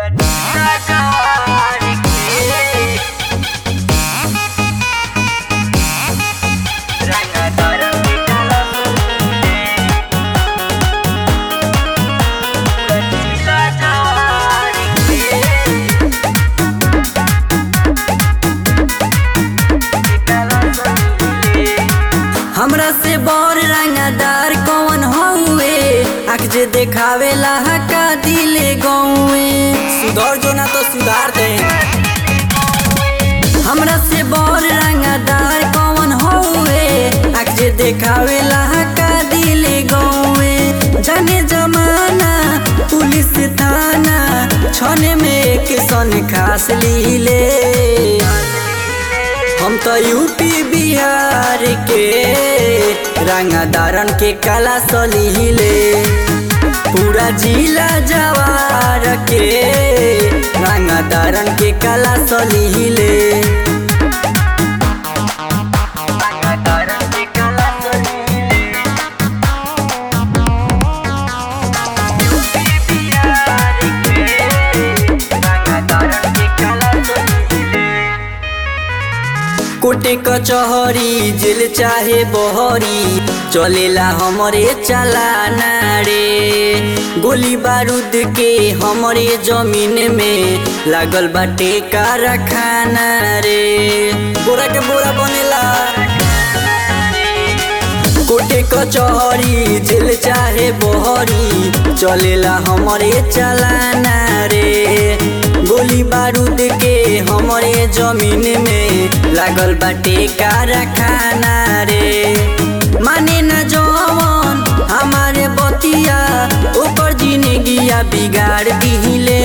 हमरा से बड़ रंगदार कौन हउए आँख जे देखावेला हका दिले गौए सुधर जो ना तो सुधार दे हमरा से बड़ रंगदार कौन हउए आँख जे देखावेला हका दिले गौए जाने जमाना पुलिस थाना छने में एक सन खास लीले हम तो यूपी बिहार के रंगदारन के कला सलीले पूरा जिला जवार के रंगदारन के कला सलीले कोटे कचहरी जेल चाहे बहरी चलेला हमरे चलाना रे गोली बारूद के हमरे जमीन में लागल बाटे कारखाना रे बोरा के बोरा बनेला कोटे कचहरी जेल चाहे बहरी चलेला हमरे चलाना रे गोली बारूद के हमरे जमीन में लागल बाटे कारखाना रे माने न जवन हमारे बतिया ऊपर जिंदगिया बिगाड़ दिहिले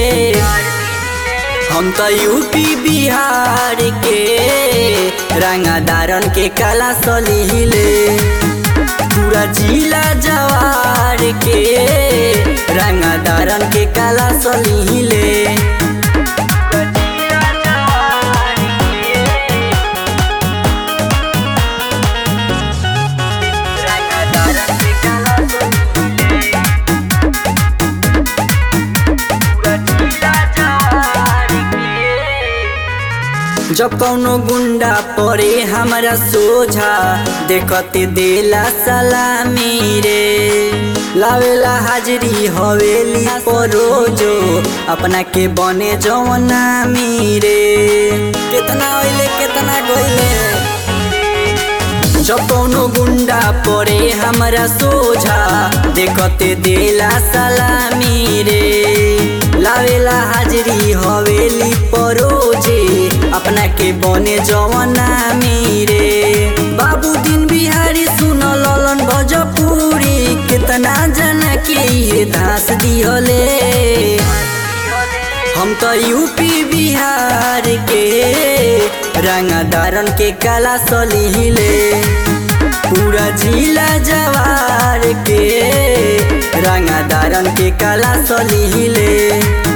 हम तो यूपी बिहार के रंगदारन के कला सलीले पूरा जिला जवार के रंगदारन के कला सलीले जब कौनो गुंडा पड़े हमारा सोझा देखते देला सलामी रे लावेला हाजरी हवेली परोजो अपना के बने जवना रे कितना होइले कितना गइले जब कौनो गुंडा पड़े हमारा सोझा देखते देला सलामी रे लावेला हाजरी हवेली परोजे अपना के बने जवना रे बाबू दिन बिहारी सुन ललन भोजपुरी कितना जना के ये धास दिहले हम तो यूपी बिहार के रंगदारन के कला सलीले पूरा जिला जवार के रंगदारन के कला सलीले